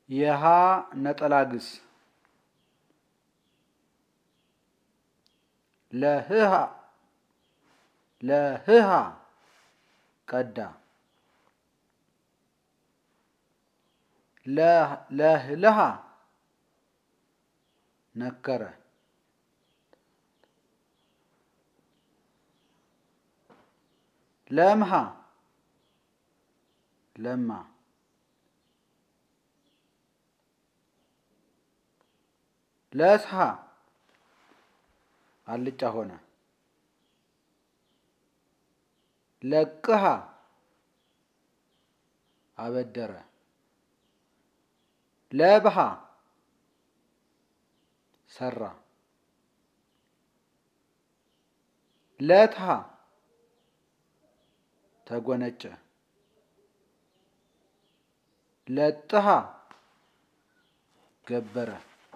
የሃ ነጠላ ግስ ለህሃ ለህሃ ቀዳ ለህልሃ ነከረ ለምሃ ለማ ለስሃ አልጫ ሆነ ለቅሃ አበደረ ለብሃ ሰራ ለትሃ ተጎነጨ ለጥሃ ገበረ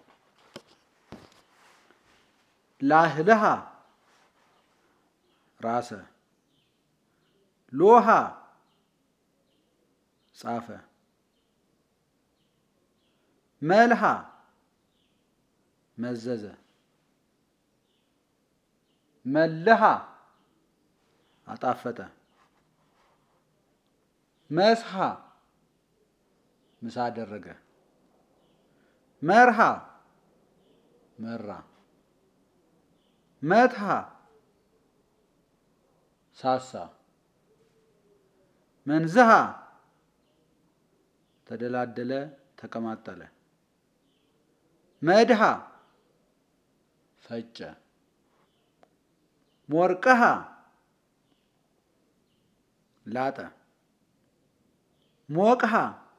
ላህልሃ ራሰ ሎሃ ጻፈ መልሃ መዘዘ መልሃ አጣፈጠ መስሃ ምሳ አደረገ መርሃ መራ መትሃ ሳሳ መንዝሃ ተደላደለ ተቀማጠለ መድሃ ፈጨ ሞርቀሃ ላጠ ሞቅሃ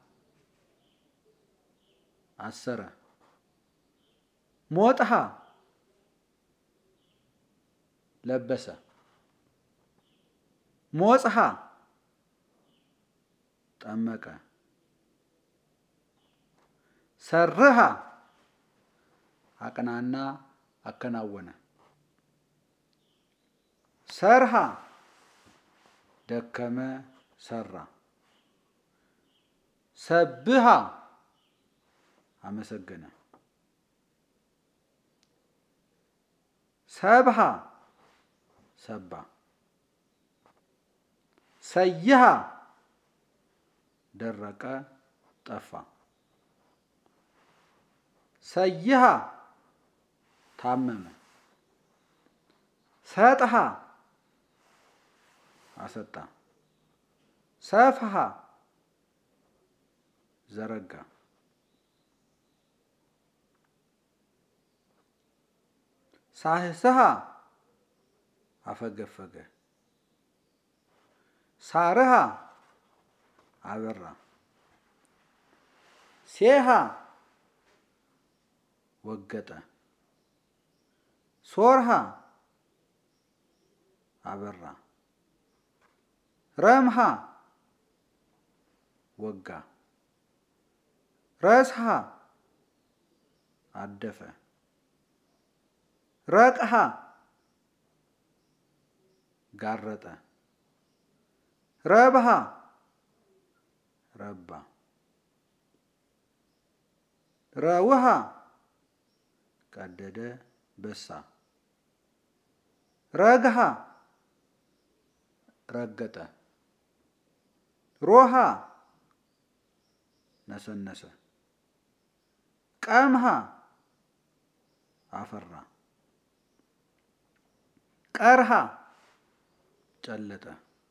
አሰረ ሞጥሃ ለበሰ ሞጽሃ ጠመቀ ሰርሃ አቅናና አከናወነ ሰርሃ ደከመ ሰራ ሰብሃ አመሰገነ ሰብሃ ሰባ ሰይሃ ደረቀ ጠፋ ሰይሃ ታመመ ሰጥሃ አሰጣ ሰፍሃ ዘረጋ ሳህስሃ አፈገፈገ ሳርሃ አበራ ሴሃ ወገጠ ሶርሃ አበራ ረምሃ ወጋ ረስሃ አደፈ ረቅሃ ጋረጠ ረብሃ ረባ ረውሃ ቀደደ በሳ ረግሃ ረገጠ ሮሃ ነሰነሰ ቀምሃ አፈራ ቀርሃ ጨለጠ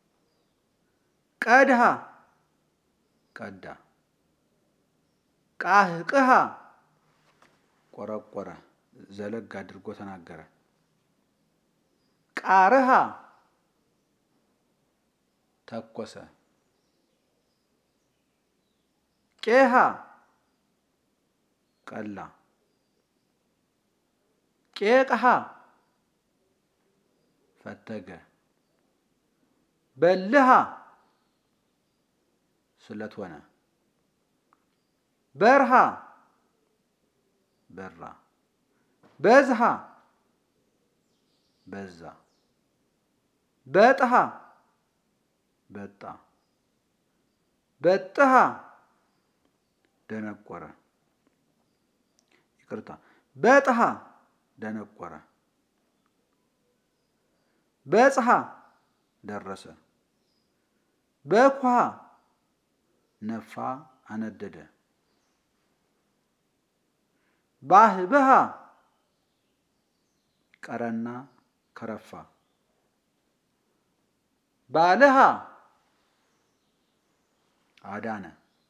ቀድሃ ቀዳ ቃህቅሃ ቆረቆረ ዘለግ አድርጎ ተናገረ ቃርሃ ተኮሰ ቄሃ ቀላ ቄቅሃ ፈተገ በልሃ ስለት ሆነ በርሃ በራ በዝሃ በዛ በጥሃ በጣ በጥሃ ደነቆረ። ይቅርታ፣ በጥሃ ደነቆረ። በጽሐ ደረሰ። በኩሃ ነፋ፣ አነደደ። ባህብሃ ቀረና ከረፋ። ባልሃ አዳነ።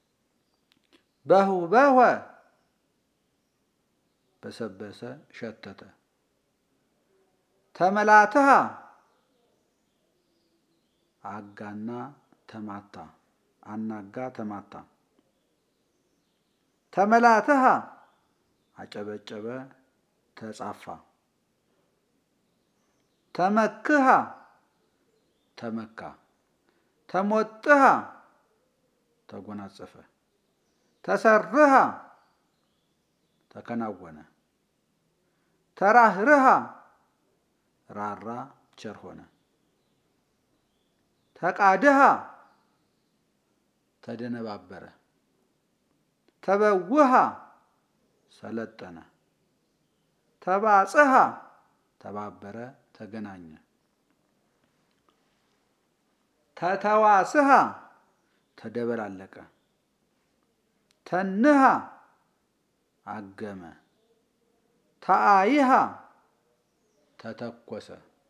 በሁበወ በሰበሰ ሸተተ። ተመላትሃ አጋና ተማታ አናጋ ተማታ። ተመላትሃ አጨበጨበ ተጻፋ። ተመክሃ ተመካ። ተሞጥሃ ተጎናጸፈ። ተሰርሃ ተከናወነ። ተራህርሃ ራራ ቸር ሆነ። ተቃድሃ ተደነባበረ። ተበውሃ ሰለጠነ። ተባጽሃ ተባበረ ተገናኘ። ተተዋስሃ ተደበላለቀ። ተንሃ አገመ። ተአይሃ ተተኮሰ።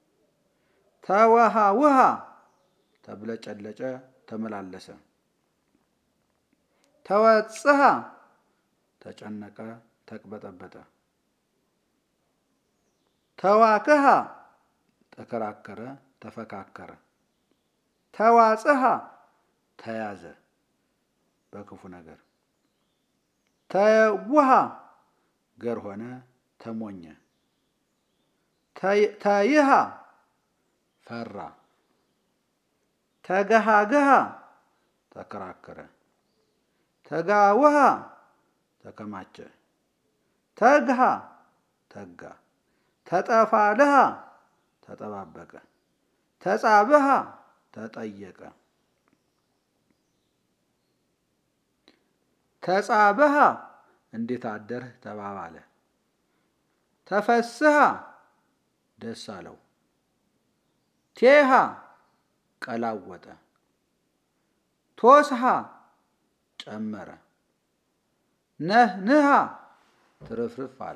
ተወሃውሃ ተብለጨለጨ ተመላለሰ። ተወጽሃ ተጨነቀ ተቅበጠበጠ። ተዋክሃ ተከራከረ ተፈካከረ። ተዋጽሃ ተያዘ በክፉ ነገር። ተየውሃ ገር ሆነ ተሞኘ። ተይሃ ፈራ። ተገሃገሃ ተከራከረ። ተጋውሃ ተከማቸ። ተግሃ ተጋ። ተጠፋልሃ ተጠባበቀ። ተጻብሃ ተጠየቀ። ተጻብሃ እንዴት አደርህ ተባባለ። ተፈስሃ ደስ አለው። ቴሃ ቀላወጠ። ቶስሃ ጨመረ። ነህንሃ ትርፍርፍ አለ።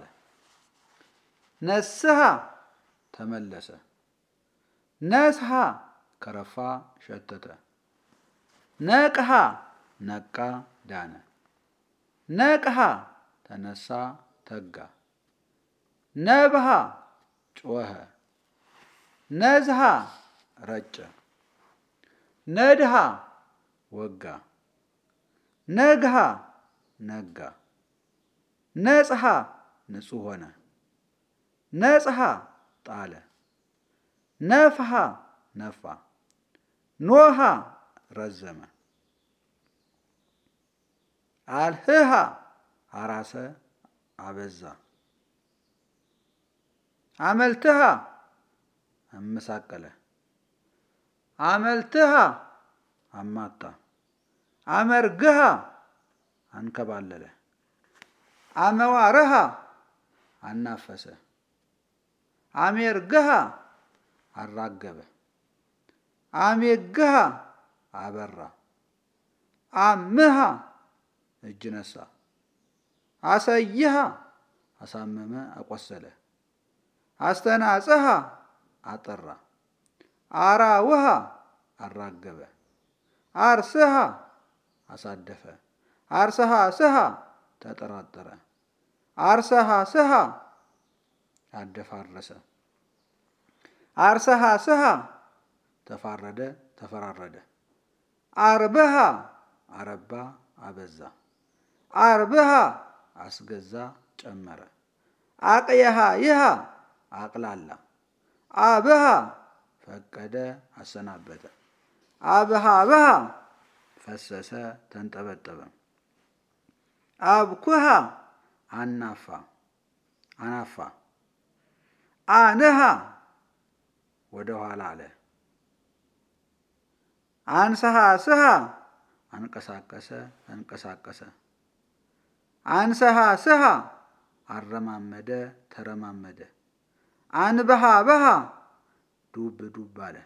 ነስሃ ተመለሰ። ነስሃ ከረፋ ሸተተ። ነቅሃ ነቃ ዳነ። ነቅሃ ተነሳ ተጋ። ነብሃ ጮኸ። ነዝሃ ረጨ። ነድሃ ወጋ። ነግሃ ነጋ። ነጽሃ ንጹሕ ሆነ። ነጽሃ ጣለ። ነፍሃ ነፋ። ኖሃ ረዘመ። አልህሃ አራሰ አበዛ። አመልትሃ አመሳቀለ። አመልትሃ አማታ። አመርግሃ አንከባለለ። አመዋርሃ አናፈሰ። አሜርግሃ አራገበ። አሜግሃ አበራ። አምሃ እጅ ነሳ። አሰይሃ አሳመመ አቆሰለ። አስተናጽሃ አጠራ። አራውሃ አራገበ። አርስሃ አሳደፈ። አርስሃ ስሃ ተጠራጠረ። አርሰሃ ስሃ አደፋረሰ። አርሰሃ ስሃ ተፋረደ ተፈራረደ። አርብሃ አረባ አበዛ። አርብሃ አስገዛ ጨመረ። አቅየሃ ይሃ አቅላላ። አብሃ ፈቀደ አሰናበተ። አብሃ ብሃ ፈሰሰ ተንጠበጠበ። አብኩሃ አናፋ አናፋ። አንሃ ወደ ኋላ አለ። አንሰሃ ስሃ አንቀሳቀሰ ተንቀሳቀሰ። አንሰሃ ስሃ አረማመደ ተረማመደ። አንበሃ በሃ ዱብ ዱብ አለ።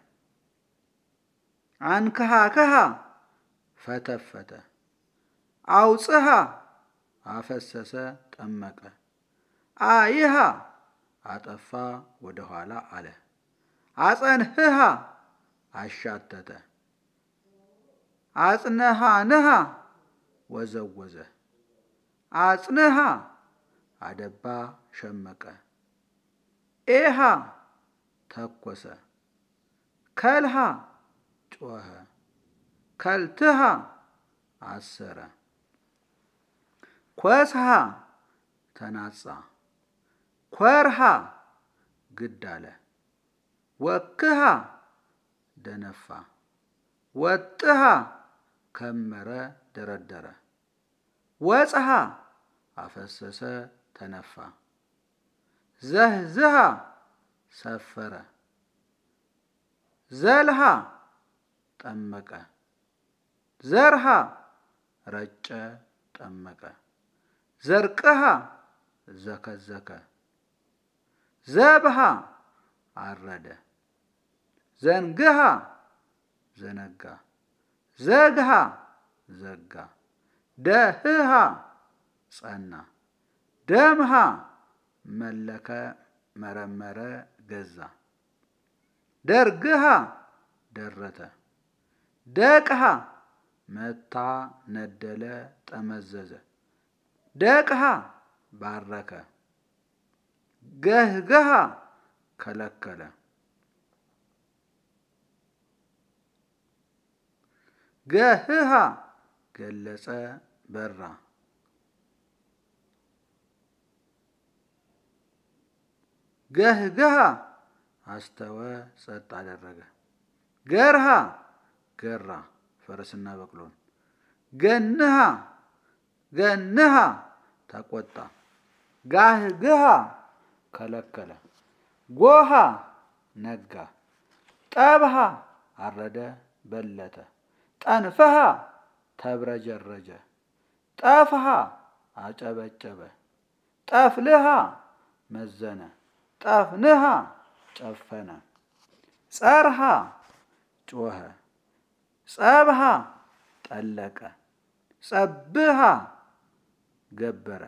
አንክሃ ከሃ ፈተፈተ። አውፅሃ አፈሰሰ ጠመቀ። አይሃ አጠፋ ወደ ኋላ አለ። አጸንህሃ አሻተተ። አጽነሃ ንሃ ወዘወዘ። አጽንሃ አደባ ሸመቀ። ኤሃ ተኮሰ። ከልሃ ጮኸ። ከልትሃ አሰረ። ኮስሃ ተናጻ። ኮርሃ ግድ አለ። ወክሃ ደነፋ። ወጥሃ ከመረ ደረደረ። ወጽሃ አፈሰሰ ተነፋ። ዘህዝሃ ሰፈረ። ዘልሃ ጠመቀ። ዘርሃ ረጨ ጠመቀ። ዘርቅሃ ዘከዘከ። ዘብሃ አረደ። ዘንግሃ ዘነጋ። ዘግሃ ዘጋ። ደህሃ ጸና። ደምሃ መለከ መረመረ ገዛ። ደርግሃ ደረተ። ደቅሃ መታ ነደለ ጠመዘዘ። ደቅሃ ባረከ። ገህገሃ ከለከለ። ገህሃ ገለጸ በራ። ገህገሃ አስተወ ጸጥ አደረገ። ገርሃ ገራ ፈረስና በቅሎን። ገንሃ ገንሃ ተቆጣ። ጋህግሃ ከለከለ። ጎሃ ነጋ። ጠብሃ አረደ በለተ። ጠንፈሃ ተብረጀረጀ። ጠፍሃ አጨበጨበ። ጠፍልሃ መዘነ። ጠፍንሃ ጨፈነ። ጸርሃ ጮኸ። ጸብሃ ጠለቀ። ጸብሃ ገበረ።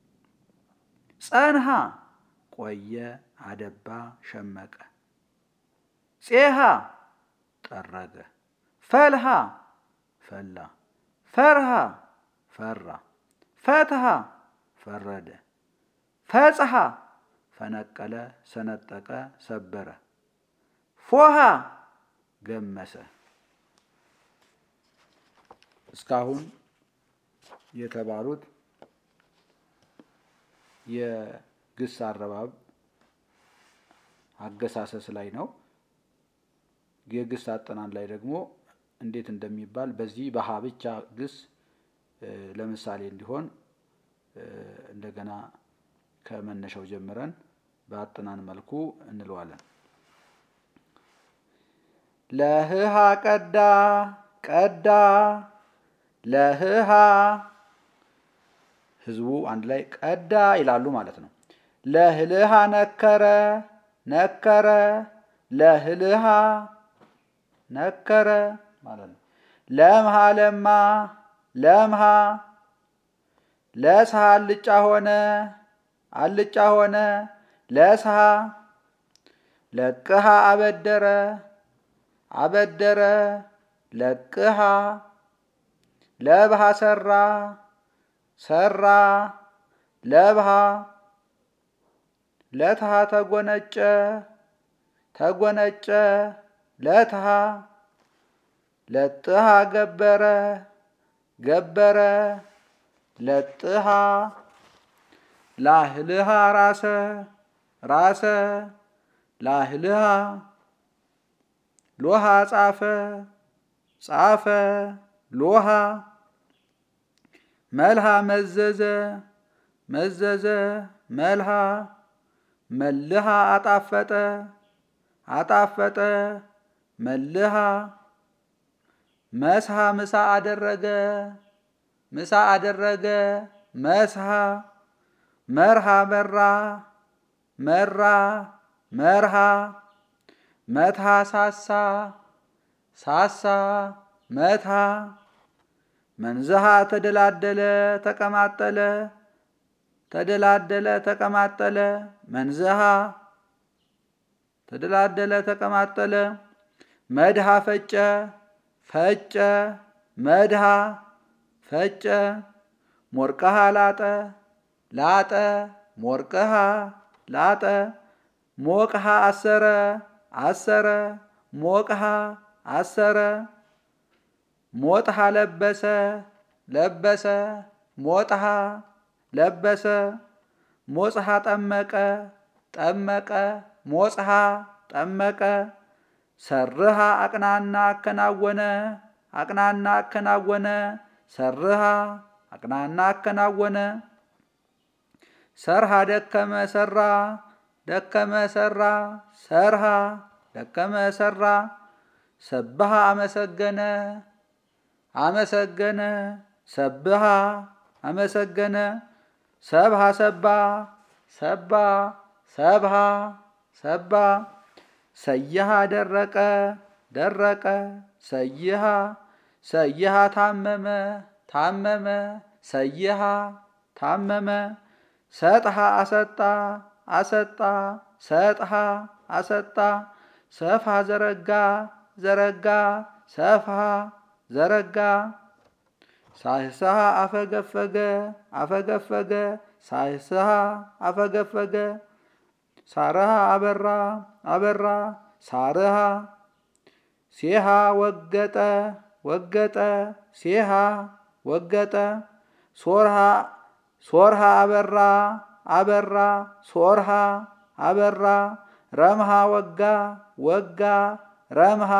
ጸንሃ ቆየ አደባ ሸመቀ። ፄሃ ጠረገ። ፈልሃ ፈላ። ፈርሃ ፈራ። ፈትሃ ፈረደ። ፈጽሃ ፈነቀለ ሰነጠቀ ሰበረ። ፎሃ ገመሰ። እስካሁን የተባሉት የግስ አረባብ አገሳሰስ ላይ ነው። የግስ አጠናን ላይ ደግሞ እንዴት እንደሚባል በዚህ በሀ ብቻ ግስ ለምሳሌ እንዲሆን እንደገና ከመነሻው ጀምረን በአጠናን መልኩ እንለዋለን። ለህሃ ቀዳ ቀዳ ለህሃ ህዝቡ አንድ ላይ ቀዳ ይላሉ ማለት ነው። ለህልሃ ነከረ ነከረ ለህልሃ ነከረ ማለት ነው። ለምሃ ለማ ለምሃ ለስሃ አልጫ ሆነ አልጫ ሆነ ለስሃ ለቅሃ አበደረ አበደረ ለቅሃ ለብሃ ሰራ ሰራ ለብሃ ለትሃ ተጎነጨ ተጎነጨ ለትሃ ለጥሃ ገበረ ገበረ ለጥሃ ላህልሃ ራሰ ራሰ ላህልሃ ሎሃ ጻፈ ጻፈ ሎሃ መልሃ መዘዘ መዘዘ መልሃ መልሃ አጣፈጠ አጣፈጠ መልሃ መስሃ ምሳ አደረገ ምሳ አደረገ መስሃ መርሃ በራ መራ መርሃ መትሃ ሳሳ ሳሳ መትሃ መንዝሃ ተደላደለ ተቀማጠለ ተደላደለ ተቀማጠለ መንዝሃ ተደላደለ ተቀማጠለ መድሃ ፈጨ ፈጨ መድሃ ፈጨ ሞርቀሃ ላጠ ላጠ ሞርቀሃ ላጠ ሞቅሃ አሰረ አሰረ ሞቅሃ አሰረ ሞጥሃ ለበሰ ለበሰ ሞጥሃ ለበሰ ሞጽሃ ጠመቀ ጠመቀ ሞጽሃ ጠመቀ ሰርሃ አቅናና አከናወነ አቅናና አከናወነ ሰርሃ አቅናና አከናወነ ሰርሃ ደከመ ሰራ ደከመ ሰራ ሰርሃ ደከመ ሰራ ሰብሃ አመሰገነ አመሰገነ ሰብሃ አመሰገነ ሰብሃ ሰባ ሰባ ሰብሃ ሰባ ሰይሃ ደረቀ ደረቀ ሰይሃ ሰይሃ ታመመ ታመመ ሰይሃ ታመመ ሰጥሃ አሰጣ አሰጣ ሰጥሃ አሰጣ ሰፍሃ ዘረጋ ዘረጋ ሰፍሃ ዘረጋ ሳይስሃ አፈገፈገ አፈገፈገ ሳይስሃ አፈገፈገ ሳረሃ አበራ አበራ ሳርሃ ሴሃ ወገጠ ወገጠ ሴሃ ወገጠ ሶርሃ ሶርሃ አበራ አበራ ሶርሃ አበራ ረምሃ ወጋ ወጋ ረምሃ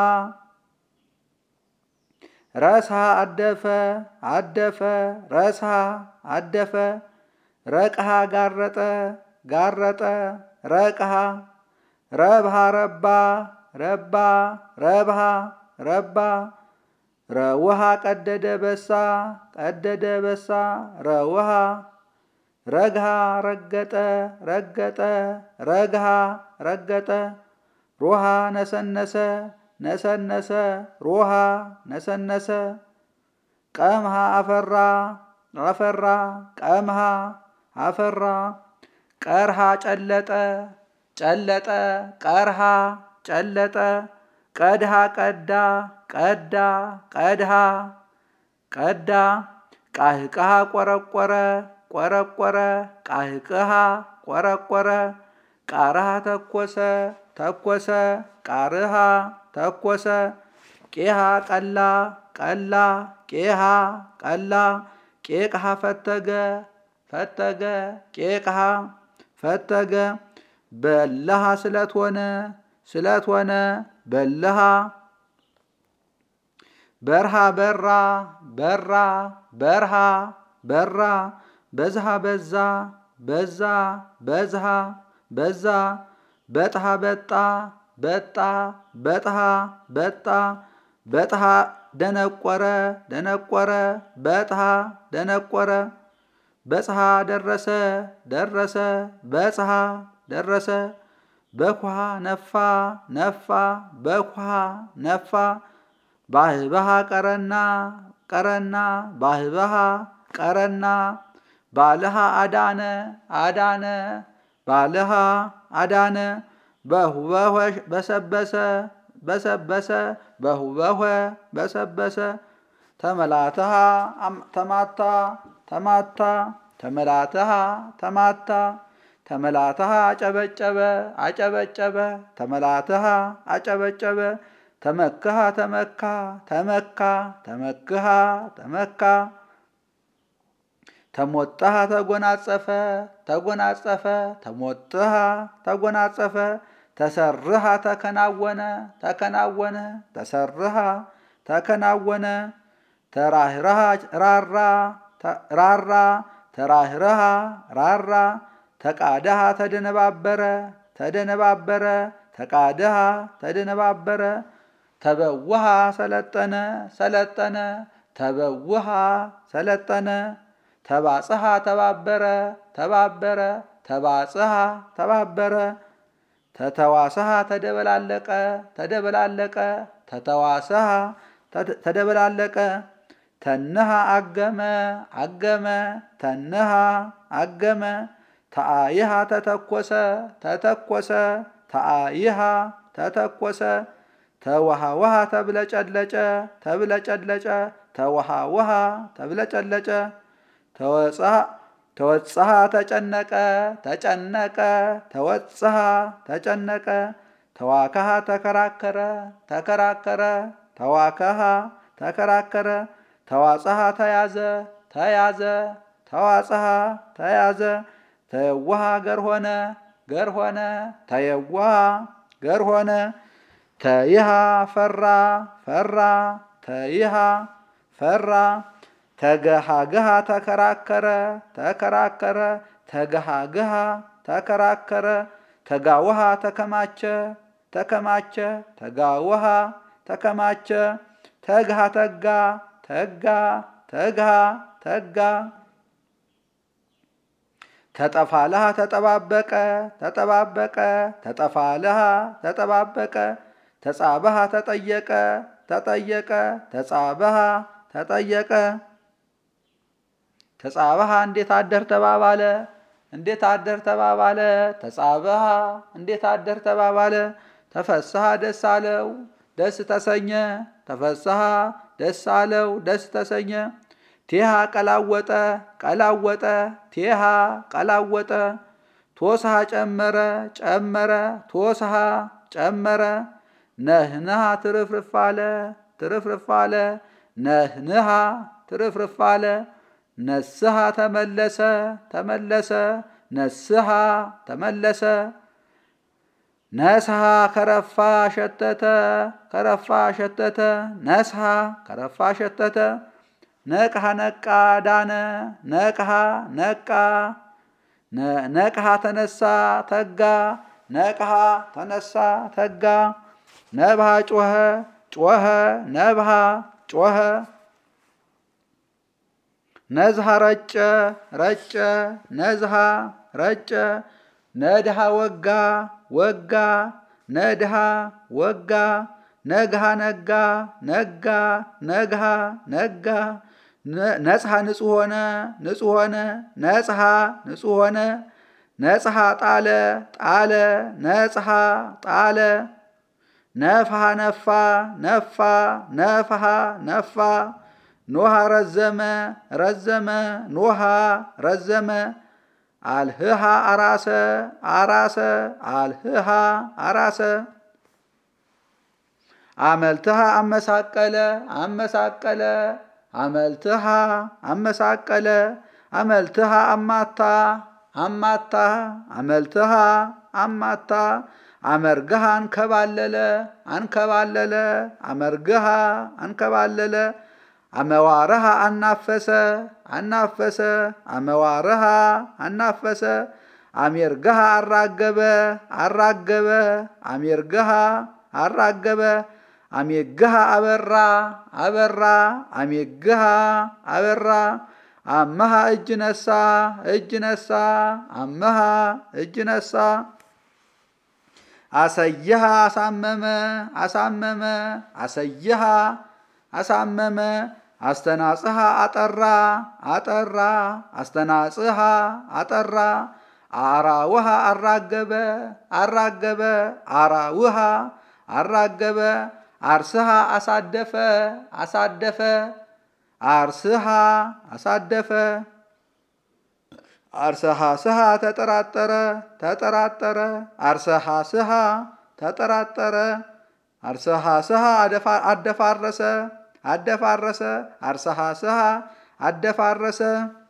ረስሃ አደፈ አደፈ ረስሃ አደፈ ረቅሃ ጋረጠ ጋረጠ ረቅሃ ረብሃ ረባ ረባ ረብሃ ረባ ረውሃ ቀደደ በሳ ቀደደ በሳ ረውሃ ረግሃ ረገጠ ረገጠ ረግሃ ረገጠ ሮሃ ነሰነሰ ነሰነሰ ሮሃ ነሰነሰ ቀምሃ አፈራ አፈራ ቀምሃ አፈራ ቀርሃ ጨለጠ ጨለጠ ቀርሃ ጨለጠ ቀድሃ ቀዳ ቀዳ ቀድሃ ቀዳ ቃህቅሃ ቆረቆረ ቆረቆረ ቃህቅሃ ቆረቆረ ቃርሃ ተኮሰ ተኮሰ ቃርሃ ተኮሰ ቄሃ ቀላ ቀላ ቄሃ ቀላ ቄቅሃ ፈተገ ፈተገ ቄቅሃ ፈተገ በለሃ ስለት ሆነ ስለት ሆነ በለሃ በርሃ በራ በራ በርሃ በራ በዝሃ በዛ በዛ በዝሃ በዛ በጥሃ በጣ በጣ በጥሃ በጣ በጥሃ ደነቆረ ደነቆረ በጥሃ ደነቆረ በጽሃ ደረሰ ደረሰ በጽሃ ደረሰ በኩሃ ነፋ ነፋ በኩሃ ነፋ ባህባሃ ቀረና ቀረና ባህባሃ ቀረና ባልሃ አዳነ አዳነ ባልሃ አዳነ በሁበሆ በሰበሰ በሰበሰ በሁበሆ በሰበሰ ተመላትሃ ተማታ ተማታ ተመላትሃ ተማታ ተመላትሃ አጨበጨበ አጨበጨበ ተመላትሃ አጨበጨበ ተመክሃ ተመካ ተመካ ተመክሃ ተመካ ተሞጠሃ ተጎናጸፈ ተጎናጸፈ ተሞጥሃ ተጎናጸፈ ተሰርሃ ተከናወነ ተከናወነ ተሰርሃ ተከናወነ ተራህራሃ ራራ ራራ ተራህረሃ ራራ ተቃደሃ ተደነባበረ ተደነባበረ ተቃደሃ ተደነባበረ ተበውሃ ሰለጠነ ሰለጠነ ተበውሃ ሰለጠነ ተባጽሐ ተባበረ ተባበረ ተባጽሐ ተባበረ ተተዋስሐ ተደበላለቀ ተደበላለቀ ተተዋስሐ ተደበላለቀ ተንሃ አገመ አገመ ተንሃ አገመ ተአይሃ ተተኮሰ ተተኮሰ ተአይሃ ተተኮሰ ተወሃወሃ ተብለጨለጨ ተብለጨለጨ ተወሃወሃ ተብለጨለጨ ተወጽሐ ተጨነቀ ተጨነቀ ተወጽሐ ተጨነቀ ተዋከሃ ተከራከረ ተከራከረ ተዋከሃ ተከራከረ ተዋጽሐ ተያዘ ተያዘ ተዋጽሐ ተያዘ ተየዋሃ ገር ሆነ ገር ሆነ ተየዋሃ ገር ሆነ ተይሃ ፈራ ፈራ ተይሃ ፈራ ተገሃግሃ ተከራከረ ተከራከረ ተገሃግሃ ተከራከረ ተጋውሃ ተከማቸ ተከማቸ ተጋውሃ ተከማቸ ተግሃ ተጋ ተጋ ተግሃ ተጋ ተጠፋልሃ ተጠባበቀ ተጠባበቀ ተጠፋልሃ ተጠባበቀ ተጻበሃ ተጠየቀ ተጠየቀ ተጻበሃ ተጠየቀ ተጻበሃ እንዴት አደር ተባባለ እንዴት አደር ተባባለ ተጻበሃ እንዴት አደር ተባባለ ተፈስሃ ደስ አለው ደስ ተሰኘ ተፈስሃ ደስ አለው ደስ ተሰኘ ቴሃ ቀላወጠ ቀላወጠ ቴሃ ቀላወጠ ቶስሃ ጨመረ ጨመረ ቶስሃ ጨመረ ነህንሃ ትርፍርፍ አለ ትርፍርፍ አለ ነህንሃ ትርፍርፍ አለ ነስሃ ተመለሰ ተመለሰ ነስሃ ተመለሰ ነስሃ ከረፋ ሸተተ ከረፋ ሸተተ ነስሃ ከረፋ ሸተተ ነቅሃ ነቃ ዳነ ነቅሃ ነቃ ነቅሃ ተነሳ ተጋ ነቅሃ ተነሳ ተጋ ነብሃ ጮኸ ጮኸ ነብሃ ጮኸ ነዝሃ ረጨ ረጨ ነዝሃ ረጨ ነድሃ ወጋ ወጋ ነድሃ ወጋ ነግሃ ነጋ ነጋ ነግሃ ነጋ ነጽሐ ንጹሕ ሆነ ንጹሕ ሆነ ነጽሐ ንጹሕ ሆነ ነጽሐ ጣለ ጣለ ነጽሐ ጣለ ነፍሃ ነፋ ነፋ ነፍሃ ነፋ ኖሃ ረዘመ ረዘመ ኖሃ ረዘመ አልህሃ አራሰ አራሰ አልህሃ አራሰ አመልትሃ አመሳቀለ አመሳቀለ አመልትሃ አመሳቀለ አመልትሃ አማታ አማታ አመልትሃ አማታ አመርግሃ አንከባለለ አንከባለለ አመርግሃ አንከባለለ አመዋረሃ አናፈሰ አናፈሰ አመዋረሃ አናፈሰ አሜርግሃ አራገበ አራገበ አሜርግሃ አራገበ አሜግሃ አበራ አበራ አሜግሃ አበራ አመሃ እጅ ነሳ እጅ ነሳ አመሃ እጅ ነሳ አሰየሃ አሳመመ አሳመመ አሰየሃ አሳመመ አስተናጽሃ አጠራ አጠራ አስተናጽሃ አጠራ አራውሃ አራገበ አራገበ አራውሃ አራገበ አርስሃ አሳደፈ አሳደፈ አርስሃ አሳደፈ አርሰሃ ስሃ ተጠራጠረ ተጠራጠረ አርሰሃ ስሃ ተጠራጠረ አርሰሃ ስሃ አደፋረሰ አደፋረሰ አርሰሃ ስሃ አደፋረሰ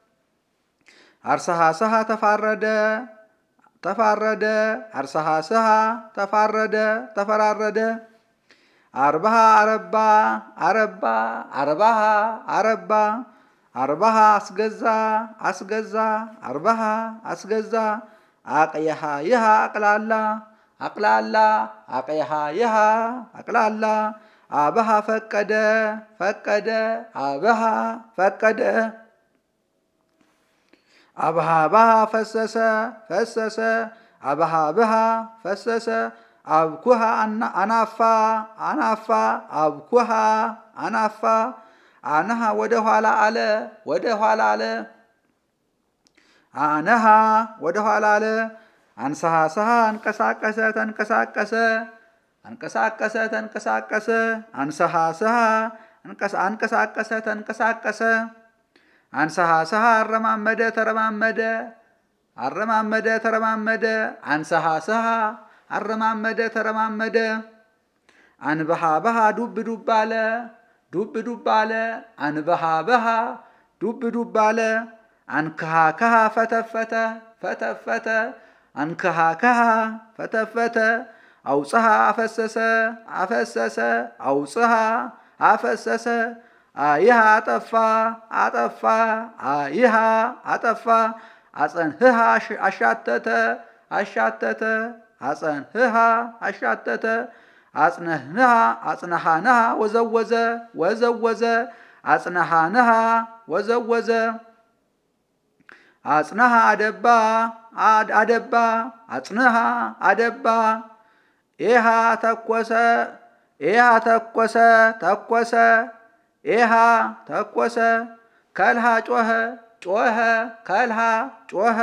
አርሰሃ ስሃ ተፋረደ ተፋረደ አርሰሃ ስሃ ተፋረደ ተፈራረደ አርባሃ አረባ አረባ አርባሃ አረባ አርባሃ አስገዛ አስገዛ አርባሃ አስገዛ አቅየሃ ይሃ አቅላላ አቅላላ አቅየሃ ይሃ አቅላላ አበሃ ፈቀደ ፈቀደ አበሃ ፈቀደ አብሃብሃ ፈሰሰ ፈሰሰ አብሃብሃ ፈሰሰ አብኩሃ አናፋ አናፋ አብኩሃ አናፋ አነሃ ወደ ኋላ አለ ወደ ኋላ አለ አነሃ ወደ ኋላ አለ አንሰሃሰሃ አንቀሳቀሰ ተንቀሳቀሰ አንቀሳቀሰ ተንቀሳቀሰ አንሰሃሰሃ አንቀሳቀሰ ተንቀሳቀሰ አንሰሃሰሃ አረማመደ ተረማመደ አረማመደ ተረማመደ አንሰሃሰሃ አረማመደ ተረማመደ አንበሃበሃ ዱብ ዱብ አለ ዱብ ዱብ አለ አንበሃበሃ ዱብ ዱብ አለ አንክሃከሃ ፈተፈተ ፈተፈተ አንክሃከሃ ፈተፈተ አውፅሃ አፈሰሰ አፈሰሰ አውፅሃ አፈሰሰ አይሃ አጠፋ አጠፋ አይሃ አጠፋ አጸንህሃ አሻተተ አሻተተ አጸንህሃ አሻተተ አጽነህንሃ አጽነሃንሃ ወዘወዘ ወዘወዘ አጽነሃንሃ ወዘወዘ አጽነሃ አደባ አደባ አጽንሃ አደባ ኤሃ ተኮሰ ኤሃ ተኮሰ ተኮሰ ኤሃ ተኮሰ ከልሃ ጮኸ ጮኸ ከልሃ ጮኸ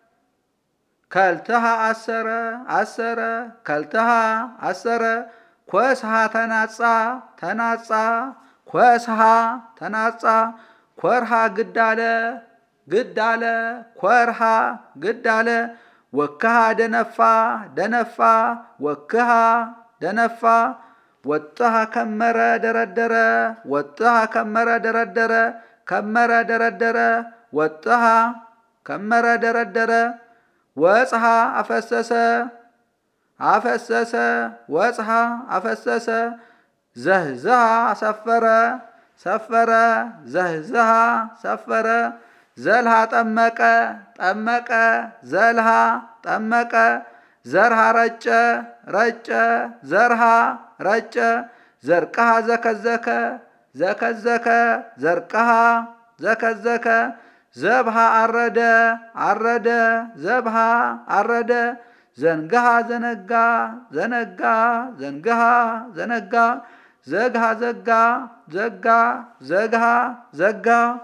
ከልትሃ አሰረ አሰረ ከልትሃ አሰረ ኮስሃ ተናጻ ተናጻ ኮስሃ ተናጻ ኮርሃ ግዳለ ግዳለ ኮርሃ ግዳለ ወክሃ ደነፋ ደነፋ ወክሃ ደነፋ ወጥሃ ከመረ ደረደረ ወጥሃ ከመረ ደረደረ ከመረ ደረደረ ወጥሃ ከመረ ደረደረ ወጽሃ አፈሰሰ አፈሰሰ ወጽሃ አፈሰሰ ዘህዝሃ ሰፈረ ሰፈረ ዘህዝሃ ሰፈረ ዘልሃ ጠመቀ ጠመቀ ዘልሃ ጠመቀ ዘርሃ ረጨ ረጨ ዘርሃ ረጨ ዘርቀሃ ዘከዘከ ዘከዘከ ዘርቀሃ ዘከዘከ ዘብሃ አረደ አረደ ዘብሃ አረደ ዘንግሃ ዘነጋ ዘነጋ ዘንግሃ ዘነጋ ዘግሃ ዘጋ ዘጋ ዘግሃ ዘጋ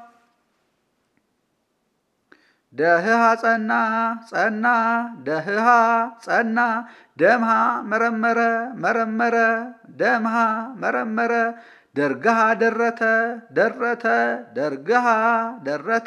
ደህሃ ጸና ጸና ደህሃ ጸና ደምሃ መረመረ መረመረ ደምሃ መረመረ ደርግሃ ደረተ ደረተ ደርግሃ ደረተ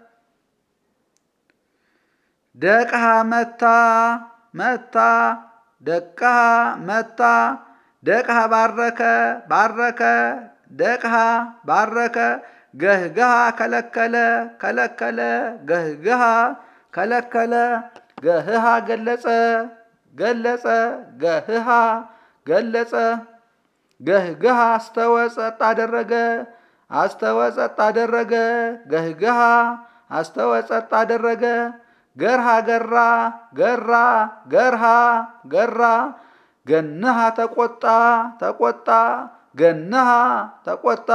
ደቅሃ መታ መታ ደቅሃ መታ ደቅሃ ባረከ ባረከ ደቅሃ ባረከ ገህግሃ ከለከለ ከለከለ ገህግሃ ከለከለ ገህሃ ገለጸ ገለጸ ገህሃ ገለጸ ገህግሃ አስተወ ጸጥ አደረገ አስተወ ጸጥ አደረገ ገህግሃ አስተወ ጸጥ አደረገ ገርሃ ገራ ገራ ገርሃ ገራ ገንሃ ተቆጣ ተቆጣ ገንሃ ተቆጣ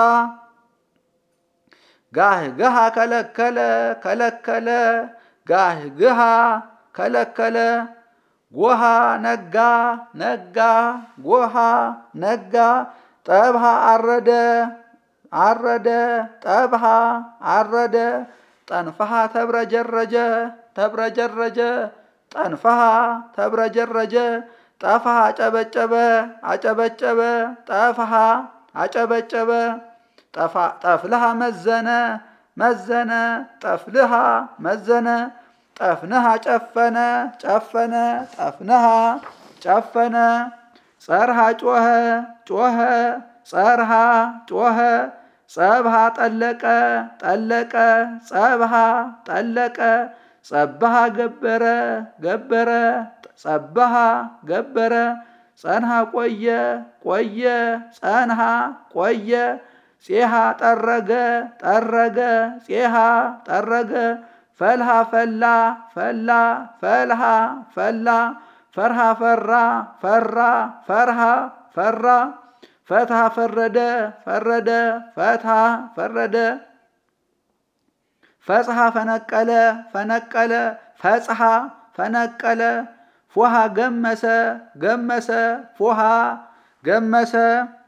ጋህግሃ ከለከለ ከለከለ ጋህግሃ ከለከለ ጎሃ ነጋ ነጋ ጎሃ ነጋ ጠብሃ አረደ አረደ ጠብሃ አረደ ጠንፈሃ ተብረጀረጀ ተብረጀረጀ ጠንፈሃ ተብረጀረጀ ጠፍሃ አጨበጨበ አጨበጨበ ጠፍሃ አጨበጨበ ጠፍልሃ መዘነ መዘነ ጠፍልሃ መዘነ ጠፍንሃ ጨፈነ ጨፈነ ጠፍንሃ ጨፈነ ጸርሃ ጮኸ ጮኸ ጸርሃ ጮኸ ጸብሃ ጠለቀ ጠለቀ ጸብሃ ጠለቀ ጸብሃ ገበረ ገበረ ጸብሃ ገበረ ጸንሃ ቆየ ቆየ ጸንሃ ቆየ ፄሃ ጠረገ ጠረገ ፄሃ ጠረገ ፈልሃ ፈላ ፈላ ፈልሃ ፈላ ፈርሃ ፈራ ፈራ ፈርሃ ፈራ ፈትሃ ፈረደ ፈረደ ፈትሃ ፈረደ ፈጽሐ ፈነቀለ ፈነቀለ ፈጽሐ ፈነቀለ ፎሃ ገመሰ ገመሰ ፎሃ ገመሰ